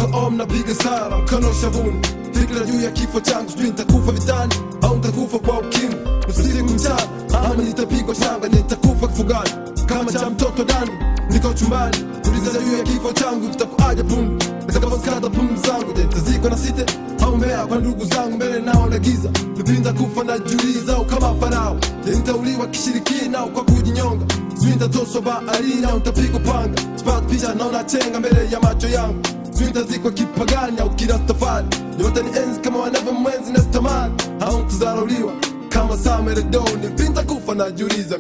mko om napiga sara mkono shavuni fikira juu ya kifo changu sijui nitakufa vitani au nitakufa kwa ukimwi usiku mchana ama nitapigwa shanga nitakufa kifugani kama cha mtoto dani niko chumbani uliza juu ya kifo changu kitakuaja pundu nitakaposkata pumzi zangu je nitazikwa na site au mbea kwa ndugu zangu mbele nao na giza nipinda kufa na juliza au kama farao je nitauliwa kishirikina au kwa kujinyonga sijui nitatoswa baharini au nitapigwa panga sipata picha naona chenga mbele ya macho yangu sijui nitazikwa kipagani au kirastafari yote ni enzi kama wanavyo mwenzi nastamani au nitazarauliwa kama sameredoni pinta kufa na juliza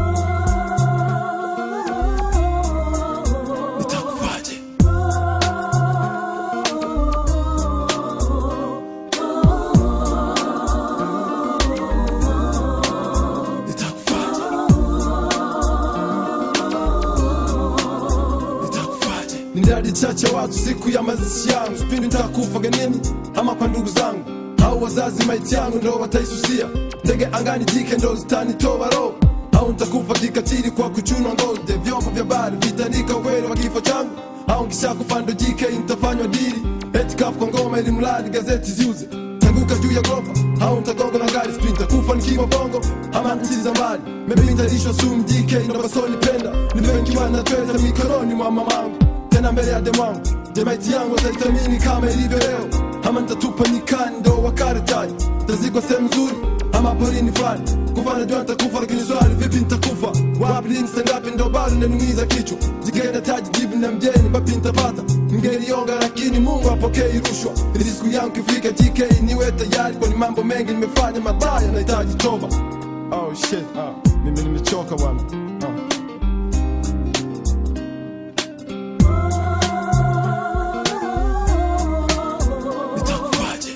nitakufaje nitakufaje nitakufaje ni idadi chache ya watu siku ya mazishi yangu sipindi nitakufa genini ama kwa ndugu zangu au wazazi maiti yangu ndo wataisusia ndege angani jike ndo zitanitoa roho au nitakufa kikatili kwa kuchunwa ngozi vyombo vya bari vitandika ukweli wa kifo changu au nkishakufa ndo jike nitafanywa dili eti kafu kwa ngoma ili mradi gazeti ziuze tanguka juu ya gorofa au nitagonga na gari sijui nitakufa nikiwa bongo ama nchi za mbali maybe nitalishwa sumu jike ndo basoni penda nipewe nikiwa natweza mikononi mwa mamangu tena mbele ya demwangu jemaiti yangu wataitamini kama ilivyo leo ama nitatupa nyikani ndo wakaretaji tazikwa sehemu nzuri ama porini fulani kufa najua nitakufa lakini swali vipi nitakufa wapi lini sangapi ndo bado nanumiza kichwa jikenda taji jibu na mjeni bapi nitapata ningelionga lakini mungu apokei rushwa ili siku yangu kifika jk niwe tayari kwani mambo mengi nimefanya mabaya nahitaji toba oh shit ah, mimi nimechoka bwana ah. nitakufaje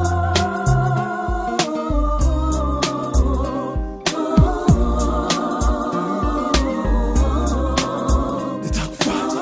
nitakufaje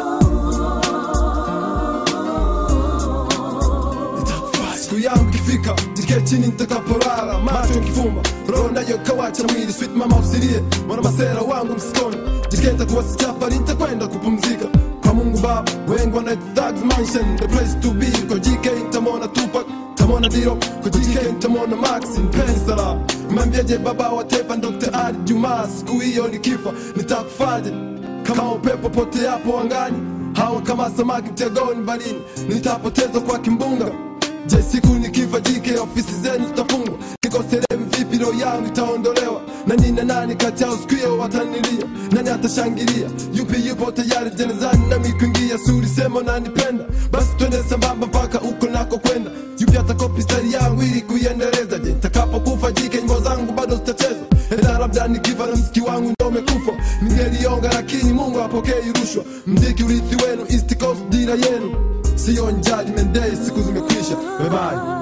nitakufaje siku yangu ikifika jike chini nitakaporara macho kifumba roho nayo kawacha mwili sweet mama usilie mwana masera wangu msikoni jike nitakuwa sijafari nitakwenda kupumzika kwa mungu baba wengi wana thugs mansion the place to be kwa jike nitamwona tupak tamona diro kwa jike nitamwona maxi pensala mwambiaje baba wa taifa dr ali jumaa siku hiyo nikifa nitakufaje kama upepo pote hapo angani hawa kama samaki mtegoni barini nitapotezwa kwa kimbunga je siku nikifa jike ofisi zenu zitafungwa niko sehemu vipi roho yangu itaondolewa na nina nani kati yao siku hiyo watanilia nani atashangilia yupi yupo tayari jenezani nami kuingia suri sema nanipenda basi twende sambamba mpaka uko nako kwenda yupi atakopi stari yangu ili kuiendeleza je nitakapokufa jike nyimbo zangu bado zitachezwa ena labda nikifa na mziki wangu ndo umekufa ningelionga lakini mungu apokei rushwa mziki urithi wenu east coast dira yenu siyo judgment day siku zimekwisha bye bye